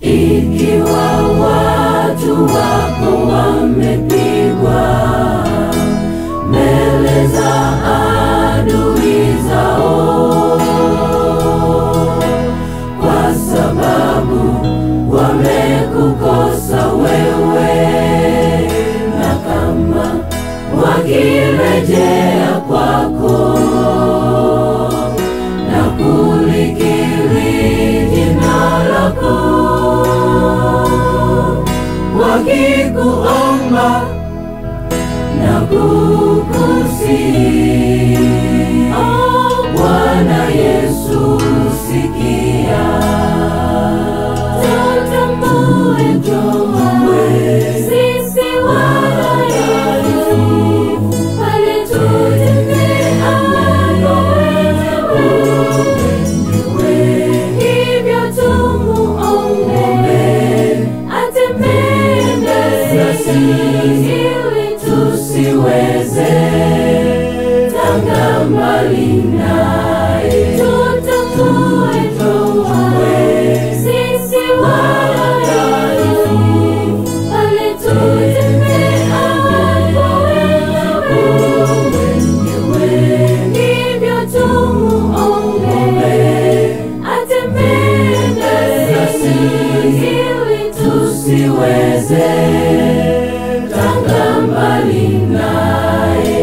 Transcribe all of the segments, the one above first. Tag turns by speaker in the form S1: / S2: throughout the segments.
S1: Ikiwa watu wako wamepigwa mbele za adui zao, kwa sababu wamekukosa wewe, na kama wakirejea kwako na kulikiri jina lako, wakikuomba na kukusihi, oh, Bwana Yesu sikia, tutambue kwamba sisi wadhaifu, pale tutemeapo wewe, hivyo tumuombe atembee nasi ili tusiweze tanga mbali naye. Tutambue kwamba sisi wadhaifu, pale tutemeapo wewe, hivyo tumuombe atembee nasi ili tusiweze tanga mbali naye.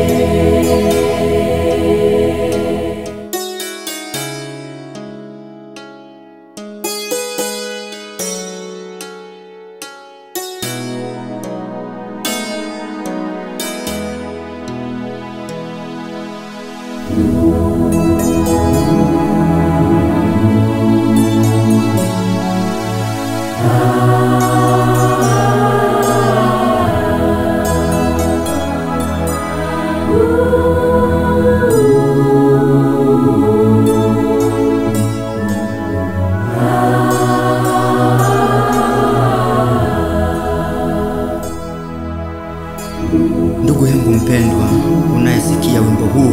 S2: Ndugu yangu mpendwa, unayesikia wimbo huu,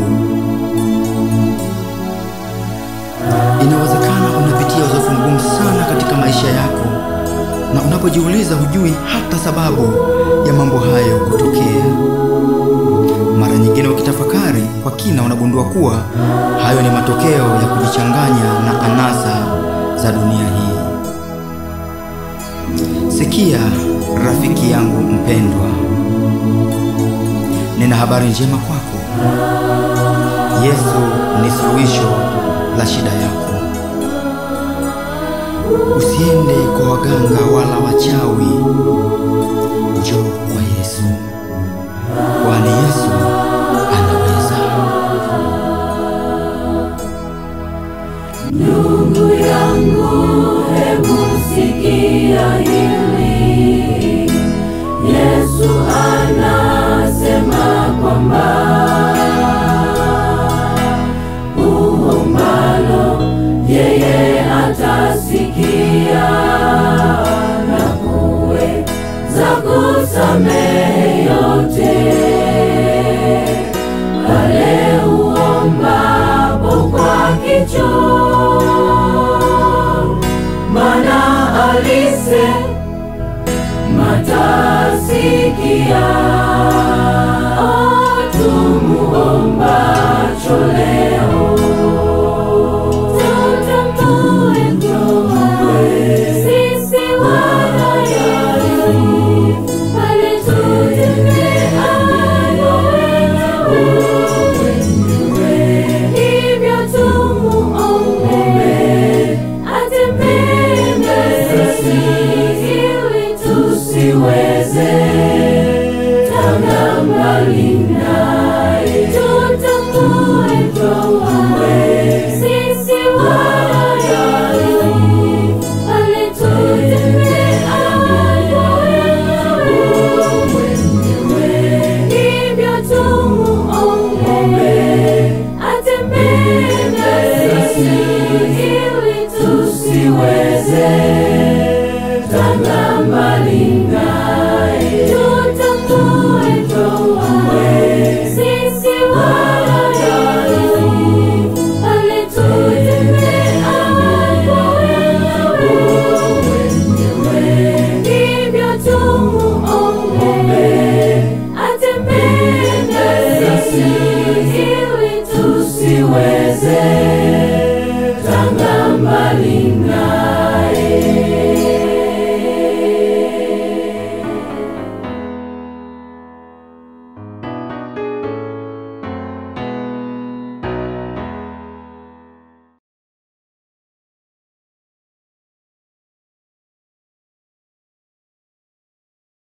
S2: inawezekana unapitia uzoefu mgumu sana katika maisha yako, na unapojiuliza hujui hata sababu ya mambo hayo kutokea. Mara nyingine ukitafakari kwa kina, unagundua kuwa hayo ni matokeo ya kujichanganya na anasa za dunia hii. Sikia rafiki yangu mpendwa, nina habari njema kwako. Yesu ni suluhisho la shida yako. Usiende kwa waganga wala wachawi, njoo kwa Yesu, kwani Yesu anaweza.
S1: Ndugu yangu, hebu sikia hili. Yesu anasema kwamba uombalo yeye atasikia na kuweza kusamehe yote pale uombapo kwa kicho, maana alise matasikia